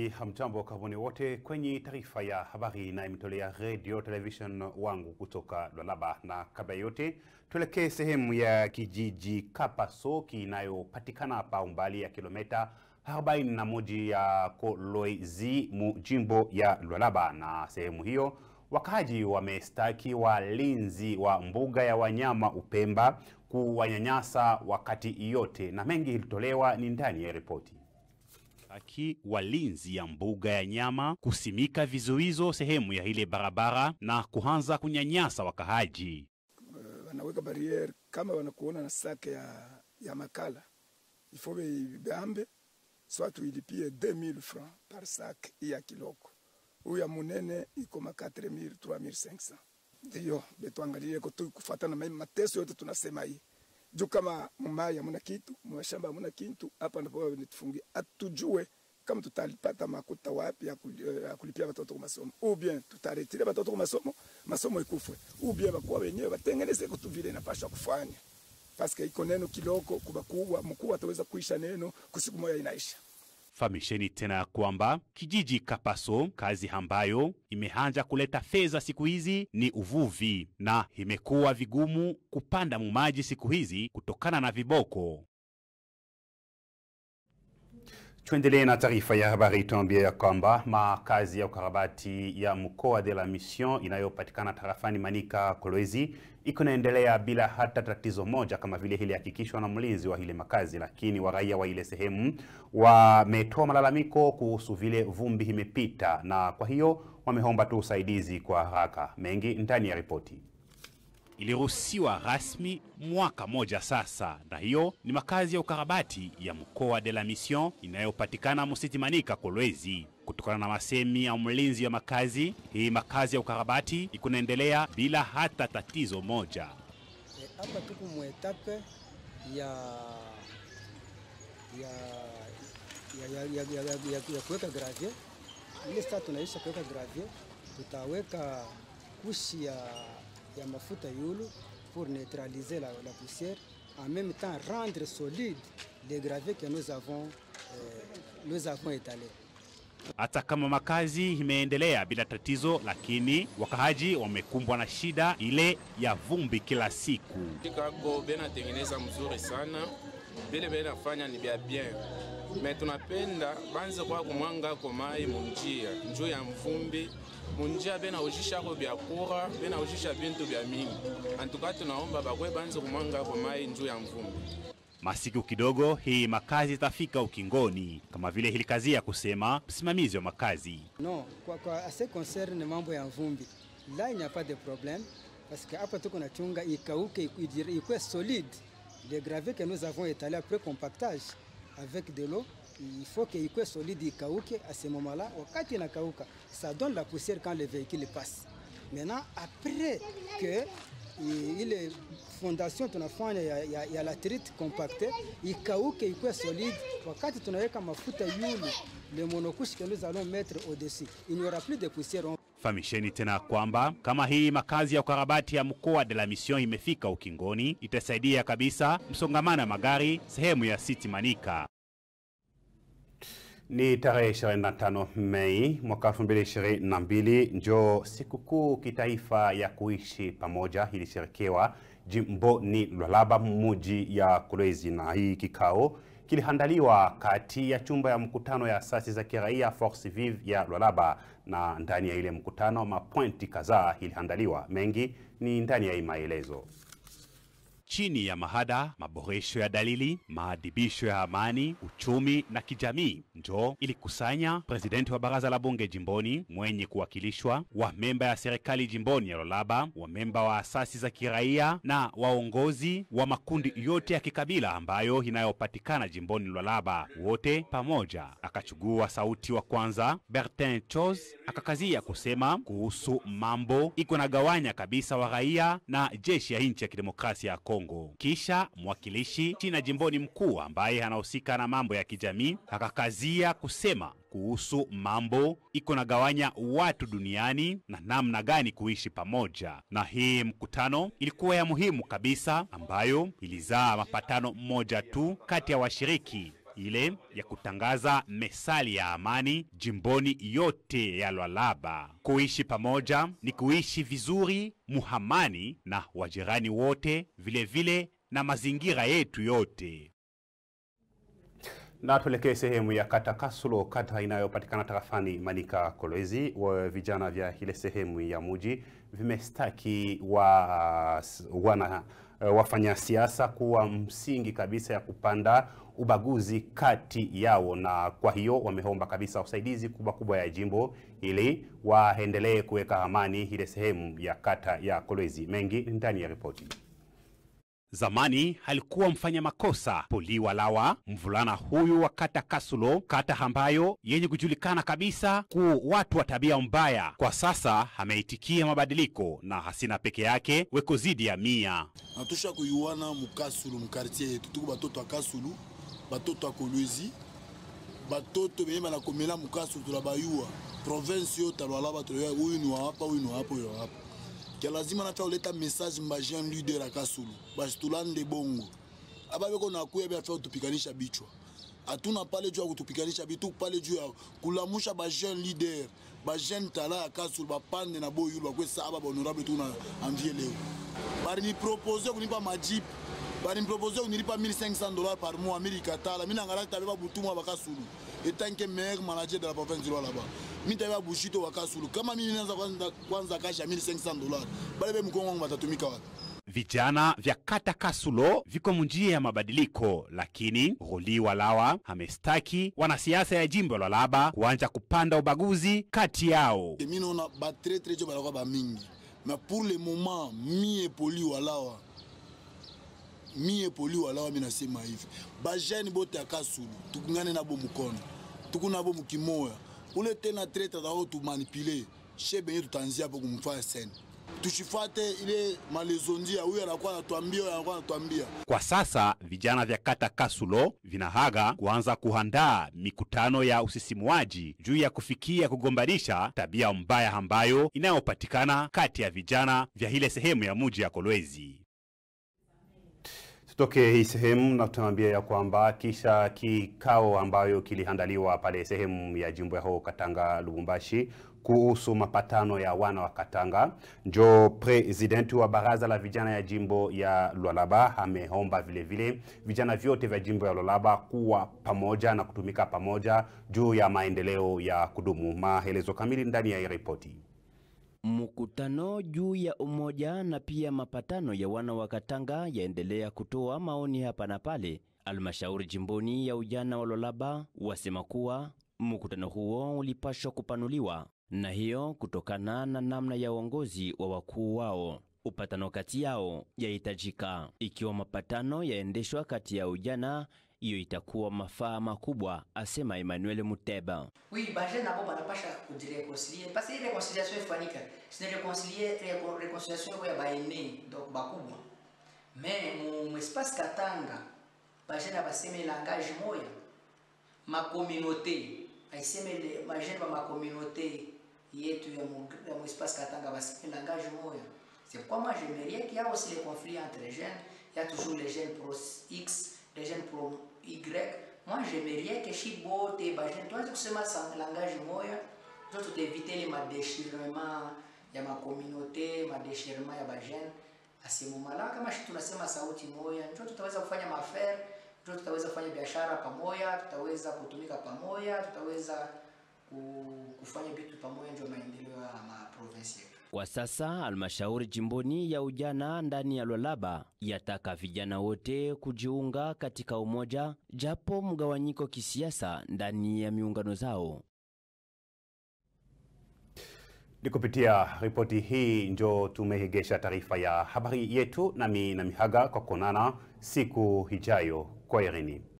Basi hamjambo, karibuni wote kwenye taarifa ya habari na imetolea radio television wangu kutoka Lualaba, na kabla ya yote tuelekee sehemu ya kijiji Kapaso kinayopatikana hapa umbali ya kilomita 41 ya Kolwezi mu jimbo ya Lualaba, na sehemu hiyo Wakaji wamestaki walinzi wa mbuga ya wanyama Upemba kuwanyanyasa wakati yote, na mengi ilitolewa ni ndani ya ripoti. Aki walinzi ya mbuga ya nyama kusimika vizuizo sehemu ya ile barabara na kuanza kunyanyasa wakahaji. wanaweka barriere kama wanakuona na sake ya, ya makala ifo beambe soit tuilipie 2000 francs par sac ya kiloko huyu ya munene iko ma 4000 3500 ndiyo betuangalie ko kufuatana na mateso yote tunasema hii juu kama mumai hamuna kitu mashamba hamuna kitu hapa ndipo nitufungie atujue kama tutalipata makuta wapi ya kul- ya kulipia watoto kwa masomo ou bien tutaretire watoto kwa masomo masomo ikufwe ou bien bakuwa wenyewe batengeneze kutu vile inapaswa kufanya paske iko neno kiloko kubakubwa mkuu ataweza kuisha neno kusiku moja inaisha Famisheni tena ya kwamba kijiji Kapaso, kazi ambayo imeanza kuleta fedha siku hizi ni uvuvi, na imekuwa vigumu kupanda mumaji siku hizi kutokana na viboko. Tuendelee na taarifa ya habari. Tuambie ya kwamba makazi ya ukarabati ya mkoa de la Mission inayopatikana tarafani Manika Kolwezi iko inaendelea bila hata tatizo moja, kama vile hili hakikishwa na mlinzi wa ile makazi, lakini waraia wa ile sehemu wametoa malalamiko kuhusu vile vumbi imepita, na kwa hiyo wameomba tu usaidizi kwa haraka. Mengi ndani ya ripoti iliruhusiwa rasmi mwaka moja sasa, na hiyo ni makazi ya ukarabati ya mkoa de la Mission inayopatikana Musiti Manika Kolwezi. Kutokana na masemi ya mlinzi wa makazi, hii makazi ya ukarabati ikunaendelea bila hata tatizo moja. Eh, hapa tuko muetape ya ya ya, ya, ya, ya, ya, ya, ya kuweka gravier. Ile sasa tunaisha kuweka gravier, tutaweka kushi ya, ya mafuta yulu pour neutraliser la, la poussière en même temps rendre solide les graviers que nous avons, euh, nous avons étalés. Hata kama makazi imeendelea bila tatizo, lakini wakahaji wamekumbwa na shida ile ya vumbi kila siku. Chicago benatengeneza mzuri sana, vile benafanya ni bya bien, me tunapenda banze kwa kumwanga ko mai munjia njuu ya mvumbi munjia benaujishako byakura benaujisha bintu bya mingi antuka tunaomba bakwe banze kumwanga ko mai njuu ya mvumbi Masiku kidogo hii makazi itafika ukingoni, kama vile hilikazia kusema msimamizi wa makazi. Non, kwa, kwa ase concerne mambo ya mvumbi, là il n'y a pas de problème parce que hapa tuko na chunga ikauke iku- ikuwe solide. Les gravés que nous avons étalés après compactage avec de l'eau, il faut que ikuwe solide ikauke. À ce moment-là, wakati inakauka, ça donne la poussière quand le véhicule passe. Maintenant, après que i- ile fondation tunafanya ya, ya, ya latrite compacte ikauke ikuwe solide, wakati tunaweka mafuta yulu le monocouche que nous allons mettre au-dessus, il n'y aura plus de poussière. On Famisheni tena kwamba kama hii makazi ya ukarabati ya mkoa de la Mission imefika ukingoni, itasaidia kabisa msongamano wa magari sehemu ya City Manika. Ni tarehe 25 Mei mwaka 2022 njo sikukuu kitaifa ya kuishi pamoja ilisherekewa jimboni Lualaba muji ya Kolwezi, na hii kikao kilihandaliwa kati ya chumba ya mkutano ya asasi za kiraia Force Vive ya Lualaba, na ndani ya ile mkutano mapointi kadhaa ilihandaliwa. Mengi ni ndani ya hii maelezo chini ya mahada maboresho ya dalili, maadhibisho ya amani, uchumi na kijamii, njo ilikusanya presidenti wa baraza la bunge jimboni mwenye kuwakilishwa wa memba ya serikali jimboni ya Lualaba, wa memba wa asasi za kiraia na waongozi wa makundi yote ya kikabila ambayo inayopatikana jimboni Lualaba, wote pamoja. Akachugua sauti wa kwanza Bertin Chos akakazia kusema kuhusu mambo iko nagawanya kabisa wa raia na jeshi ya nchi ya kidemokrasia ya Kongo. Kisha mwakilishi china jimboni mkuu ambaye anahusika na mambo ya kijamii akakazia kusema kuhusu mambo iko nagawanya watu duniani na namna gani kuishi pamoja. Na hii mkutano ilikuwa ya muhimu kabisa, ambayo ilizaa mapatano mmoja tu kati ya washiriki ile ya kutangaza mesali ya amani jimboni yote ya Lualaba. Kuishi pamoja ni kuishi vizuri muhamani na wajirani wote, vile vile na mazingira yetu yote. Na tuelekee sehemu ya kata Kasulo, kata inayopatikana tarafani Manika Kolwezi. Wa vijana vya ile sehemu ya muji vimestaki wa wana wafanya siasa kuwa msingi kabisa ya kupanda ubaguzi kati yao, na kwa hiyo wameomba kabisa usaidizi kubwa kubwa ya jimbo ili waendelee kuweka amani ile sehemu ya kata ya Kolwezi. Mengi ndani ya ripoti. Zamani alikuwa mfanya makosa Poliwa Lawa, mvulana huyu wa kata Kasulo, kata ambayo yenye kujulikana kabisa ku watu wa tabia mbaya. Kwa sasa ameitikia mabadiliko na hasina peke yake weko zidi ya mia. natusha kuyuwana mukasulu mukartier yetu tuku batoto ya kasulu batoto ya kolwezi batoto benye banakomela mukasulu tula bayuwa province yo talwalaba tula uyu ni wa hapa uyu ni wa hapa uyu ni wa hapa kia lazima nacha uleta message mbajean leader ya kasulu basi tulande bongo aba beko nakuya be afa kutupikanisha bichwa hatuna pale juu ya kutupikanisha bitu pale juu ya kulamusha bajeune leader bajeune tala ya kasulu bapande na boyulu bakwesa aba bahonorable tu na anvie leo barinipropose kunipa majip barinipropose kunilipa 1500 dollars par mois milikatala mina ngala tabeba butumwa bakasulu etanke maire manager de la province du là-bas mi tabeba bushito bakasulu kama mimi naanza kwanza kwanza kasha 1500 dollars bale be mkongo wangu batatumika wapi Vijana vya kata Kasulo viko munjia ya mabadiliko, lakini Roli Walawa amestaki wanasiasa ya jimbo la Laba kuanja kupanda ubaguzi kati yao. mi naona batretre jo balakwa bamingi mais pour le moment mi epoli walawa mi epoli walawa mi nasema hivi bajene bote ya kasulu tukungane nabo mukono tuku nabo mukimoya ule tena tretre tako tumanipule she benye tutanzia po kumfanya sene tushifate ile malezondia huyu anakuwa anatuambia huyu anakuwa anatuambia Kwa sasa vijana vya kata Kasulo vinahaga kuanza kuandaa mikutano ya usisimuaji juu ya kufikia kugombanisha tabia mbaya ambayo inayopatikana kati ya vijana vya ile sehemu ya muji ya Kolwezi. Tutoke hii sehemu na tunaambia ya kwamba kisha kikao ambayo kiliandaliwa pale sehemu ya jimbo ya ho Katanga Lubumbashi kuhusu mapatano ya wana wa Katanga, njo presidenti wa baraza la vijana ya jimbo ya Lualaba ameomba vile vile vijana vyote vya jimbo ya Lualaba kuwa pamoja na kutumika pamoja juu ya maendeleo ya kudumu. Maelezo kamili ndani ya hii ripoti. Mkutano juu ya umoja na pia mapatano ya wana wa Katanga yaendelea kutoa maoni hapa na pale. Almashauri jimboni ya ujana wa Lualaba wasema kuwa mkutano huo ulipashwa kupanuliwa, na hiyo kutokana na namna ya uongozi wa wakuu wao. Upatano kati yao yahitajika. Ikiwa mapatano yaendeshwa kati ya ujana, hiyo itakuwa mafaa makubwa, asema Emmanuel Muteba. Oui, baje nabo banapasha kujireconcilier parce que réconciliation ifanyika sine réconcilier réco- réconciliation ya baene donc bakubwa mais mu, mu espace Katanga baje na baseme langage moya ma communauté aiseme le majene ba ma communauté yetu ya mu, ya mu espace Katanga baseme langage moya c'est pourquoi moi j'aimerais qu'il y a aussi les conflits entre les jeunes il y a toujours les jeunes pro X les jeunes pro Y moi j'aimerais que shi bote bajene tuanze kusema sa langage moya ndio tutaevite ile madeshirement ya makomunote madeshirement ya bajene asimumala kama shi tunasema sauti moya ndio tutaweza kufanya mafer ndio tutaweza kufanya biashara pamoja tutaweza kutumika pamoja tutaweza ku- kufanya vitu pamoja ndio maendeleo ya maprovinsi yetu Kwa sasa halmashauri jimboni ya ujana ndani ya Lualaba yataka vijana wote kujiunga katika umoja, japo mgawanyiko kisiasa ndani ya miungano zao. Ni kupitia ripoti hii njo tumehegesha taarifa ya habari yetu, nami na mihaga kwa kuonana siku ijayo. Kwaherini.